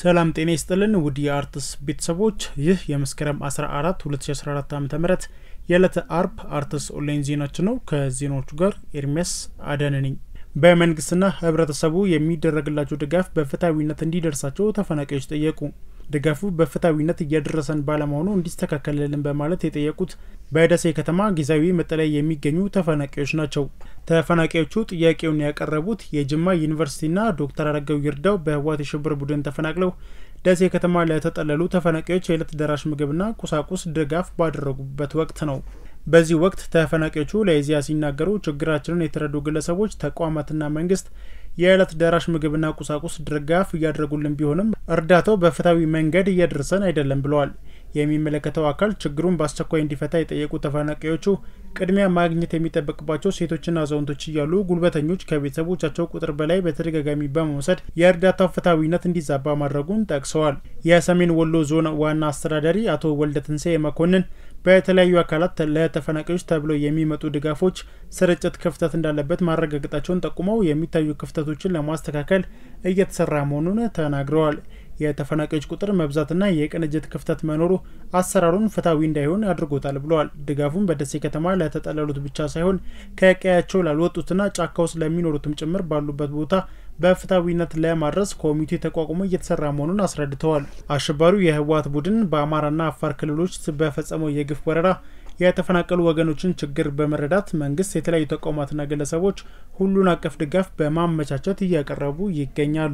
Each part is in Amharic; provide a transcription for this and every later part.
ሰላም ጤና ይስጥልን ውድ የአርትስ ቤተሰቦች ይህ የመስከረም 14 2014 ዓ ም የዕለተ አርብ አርትስ ኦንላይን ዜናችን ነው። ከዜናዎቹ ጋር ኤርሚያስ አዳነ ነኝ። በመንግስትና ህብረተሰቡ የሚደረግላቸው ድጋፍ በፍትሐዊነት እንዲደርሳቸው ተፈናቃዮች ጠየቁ። ድጋፉ በፍትሐዊነት እየደረሰን ባለመሆኑ እንዲስተካከልልን በማለት የጠየቁት በደሴ ከተማ ጊዜያዊ መጠለያ የሚገኙ ተፈናቃዮች ናቸው። ተፈናቃዮቹ ጥያቄውን ያቀረቡት የጅማ ዩኒቨርሲቲና ዶክተር አረጋዊ ይርዳው በህወሓት የሽብር ቡድን ተፈናቅለው ደሴ ከተማ ለተጠለሉ ተፈናቃዮች የዕለት ደራሽ ምግብና ቁሳቁስ ድጋፍ ባደረጉበት ወቅት ነው። በዚህ ወቅት ተፈናቃዮቹ ለኢዜአ ሲናገሩ ችግራችንን የተረዱ ግለሰቦች፣ ተቋማትና መንግስት የዕለት ደራሽ ምግብና ቁሳቁስ ድጋፍ እያደረጉልን ቢሆንም እርዳታው በፍትሐዊ መንገድ እየደረሰን አይደለም ብለዋል። የሚመለከተው አካል ችግሩን በአስቸኳይ እንዲፈታ የጠየቁ ተፈናቃዮቹ ቅድሚያ ማግኘት የሚጠበቅባቸው ሴቶችና አዛውንቶች እያሉ ጉልበተኞች ከቤተሰቦቻቸው ቁጥር በላይ በተደጋጋሚ በመውሰድ የእርዳታው ፍትሐዊነት እንዲዛባ ማድረጉን ጠቅሰዋል። የሰሜን ወሎ ዞን ዋና አስተዳዳሪ አቶ ወልደ ትንሳኤ መኮንን በተለያዩ አካላት ለተፈናቃዮች ተብለው የሚመጡ ድጋፎች ስርጭት ክፍተት እንዳለበት ማረጋገጣቸውን ጠቁመው የሚታዩ ክፍተቶችን ለማስተካከል እየተሰራ መሆኑን ተናግረዋል። የተፈናቃዮች ቁጥር መብዛትና የቅንጅት ክፍተት መኖሩ አሰራሩን ፍትሐዊ እንዳይሆን አድርጎታል ብለዋል። ድጋፉን በደሴ ከተማ ለተጠለሉት ብቻ ሳይሆን ከቀያቸው ላልወጡትና ጫካ ውስጥ ለሚኖሩትም ጭምር ባሉበት ቦታ በፍትሐዊነት ለማድረስ ኮሚቴ ተቋቁሞ እየተሰራ መሆኑን አስረድተዋል። አሸባሪው የህወሓት ቡድን በአማራና አፋር ክልሎች በፈጸመው የግፍ ወረራ የተፈናቀሉ ወገኖችን ችግር በመረዳት መንግስት የተለያዩ ተቋማትና ግለሰቦች ሁሉን አቀፍ ድጋፍ በማመቻቸት እያቀረቡ ይገኛሉ።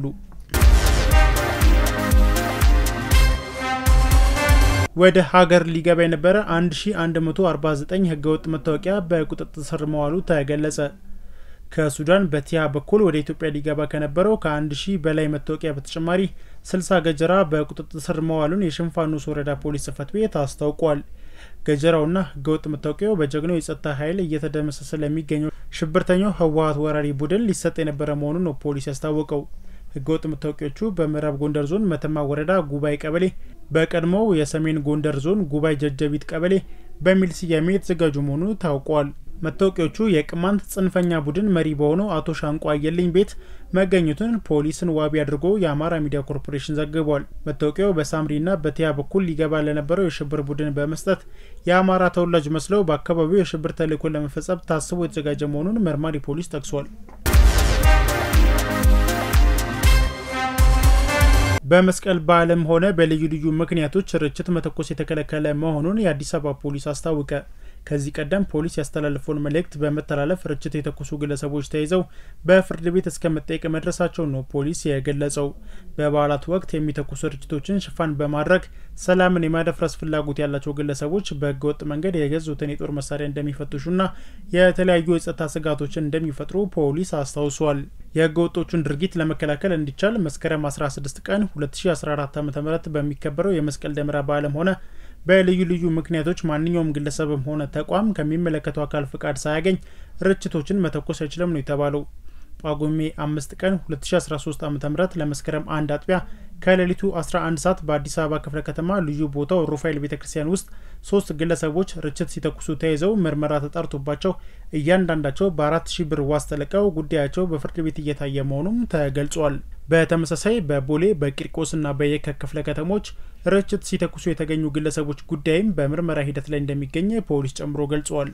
ወደ ሀገር ሊገባ የነበረ 1149 ህገወጥ መታወቂያ በቁጥጥር ስር መዋሉ ተገለጸ። ከሱዳን በቲያ በኩል ወደ ኢትዮጵያ ሊገባ ከነበረው ከአንድ ሺህ በላይ መታወቂያ በተጨማሪ 60 ገጀራ በቁጥጥር ስር መዋሉን የሽንፋኖስ ወረዳ ፖሊስ ጽፈት ቤት አስታውቋል። ገጀራውና ህገወጥ መታወቂያው በጀግናው የጸጥታ ኃይል እየተደመሰሰ ለሚገኘው ሽብርተኛው ህወሓት ወራሪ ቡድን ሊሰጥ የነበረ መሆኑን ነው ፖሊስ ያስታወቀው። ህገወጥ መታወቂያዎቹ በምዕራብ ጎንደር ዞን መተማ ወረዳ ጉባኤ ቀበሌ፣ በቀድሞው የሰሜን ጎንደር ዞን ጉባኤ ጀጀቢት ቀበሌ በሚል ስያሜ የተዘጋጁ መሆኑ ታውቋል። መታወቂያዎቹ የቅማንት ጽንፈኛ ቡድን መሪ በሆነው አቶ ሻንቋ አየልኝ ቤት መገኘቱን ፖሊስን ዋቢ አድርጎ የአማራ ሚዲያ ኮርፖሬሽን ዘግቧል። መታወቂያው በሳምሪና በቲያ በኩል ሊገባ ለነበረው የሽብር ቡድን በመስጠት የአማራ ተወላጅ መስለው በአካባቢው የሽብር ተልዕኮ ለመፈጸም ታስቦ የተዘጋጀ መሆኑን መርማሪ ፖሊስ ጠቅሷል። በመስቀል በዓልም ሆነ በልዩ ልዩ ምክንያቶች ርችት መተኮስ የተከለከለ መሆኑን የአዲስ አበባ ፖሊስ አስታወቀ። ከዚህ ቀደም ፖሊስ ያስተላለፈውን መልእክት በመተላለፍ ርችት የተኮሱ ግለሰቦች ተይዘው በፍርድ ቤት እስከ መጠየቅ መድረሳቸውን ነው ፖሊስ የገለጸው። በበዓላት ወቅት የሚተኩሱ ርችቶችን ሽፋን በማድረግ ሰላምን የማደፍረስ ፍላጎት ያላቸው ግለሰቦች በህገወጥ መንገድ የገዙትን የጦር መሳሪያ እንደሚፈትሹና የተለያዩ የጸጥታ ስጋቶችን እንደሚፈጥሩ ፖሊስ አስታውሷል። የህገወጦቹን ድርጊት ለመከላከል እንዲቻል መስከረም 16 ቀን 2014 ዓ ም በሚከበረው የመስቀል ደመራ በዓልም ሆነ በልዩ ልዩ ምክንያቶች ማንኛውም ግለሰብም ሆነ ተቋም ከሚመለከተው አካል ፍቃድ ሳያገኝ ርችቶችን መተኮስ አይችልም ነው የተባለው። ጳጉሜ አምስት ቀን 2013 ዓ ም ለመስከረም አንድ አጥቢያ ከሌሊቱ 11 ሰዓት በአዲስ አበባ ክፍለ ከተማ ልዩ ቦታው ሩፋኤል ቤተ ክርስቲያን ውስጥ ሶስት ግለሰቦች ርችት ሲተኩሱ ተይዘው ምርመራ ተጣርቶባቸው እያንዳንዳቸው በአራት ሺህ ብር ዋስ ተለቀው ጉዳያቸው በፍርድ ቤት እየታየ መሆኑም ተገልጿል። በተመሳሳይ በቦሌ በቂርቆስና በየካ ክፍለ ከተሞች ርችት ሲተኩሱ የተገኙ ግለሰቦች ጉዳይም በምርመራ ሂደት ላይ እንደሚገኝ ፖሊስ ጨምሮ ገልጿል።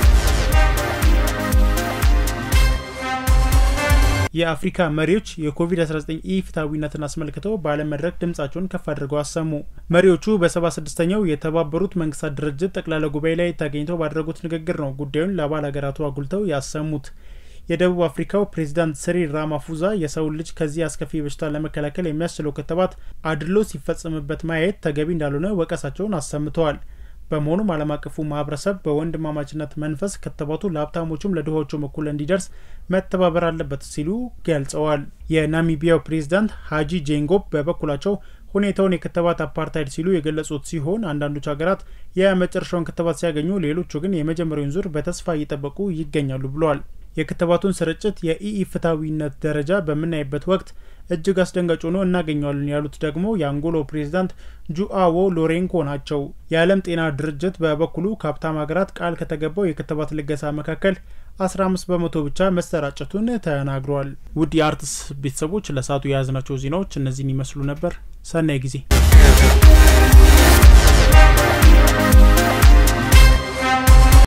የአፍሪካ መሪዎች የኮቪድ-19 ኢፍትሐዊነትን አስመልክተው በዓለም መድረክ ድምጻቸውን ከፍ አድርገው አሰሙ። መሪዎቹ በ76ኛው የተባበሩት መንግስታት ድርጅት ጠቅላላ ጉባኤ ላይ ተገኝተው ባደረጉት ንግግር ነው ጉዳዩን ለአባል ሀገራቱ አጉልተው ያሰሙት። የደቡብ አፍሪካው ፕሬዚዳንት ሲሪል ራማፉዛ የሰውን ልጅ ከዚህ አስከፊ በሽታ ለመከላከል የሚያስችለው ክትባት አድሎ ሲፈጸምበት ማየት ተገቢ እንዳልሆነ ወቀሳቸውን አሰምተዋል። በመሆኑም ዓለም አቀፉ ማህበረሰብ በወንድማማችነት መንፈስ ክትባቱ ለሀብታሞቹም ለድሆቹም እኩል እንዲደርስ መተባበር አለበት ሲሉ ገልጸዋል። የናሚቢያው ፕሬዚዳንት ሀጂ ጄንጎብ በበኩላቸው ሁኔታውን የክትባት አፓርታይድ ሲሉ የገለጹት ሲሆን አንዳንዶች ሀገራት የመጨረሻውን ክትባት ሲያገኙ፣ ሌሎቹ ግን የመጀመሪያውን ዙር በተስፋ እየጠበቁ ይገኛሉ ብለዋል። የክትባቱን ስርጭት የኢፍትሐዊነት ደረጃ በምናይበት ወቅት እጅግ አስደንጋጭ ሆኖ እናገኘዋለን ያሉት ደግሞ የአንጎሎ ፕሬዚዳንት ጁአዎ ሎሬንኮ ናቸው። የዓለም ጤና ድርጅት በበኩሉ ከሀብታም ሀገራት ቃል ከተገባው የክትባት ልገሳ መካከል 15 በመቶ ብቻ መሰራጨቱን ተናግረዋል። ውድ የአርትስ ቤተሰቦች ለሰዓቱ የያዝናቸው ዜናዎች እነዚህን ይመስሉ ነበር። ሰናይ ጊዜ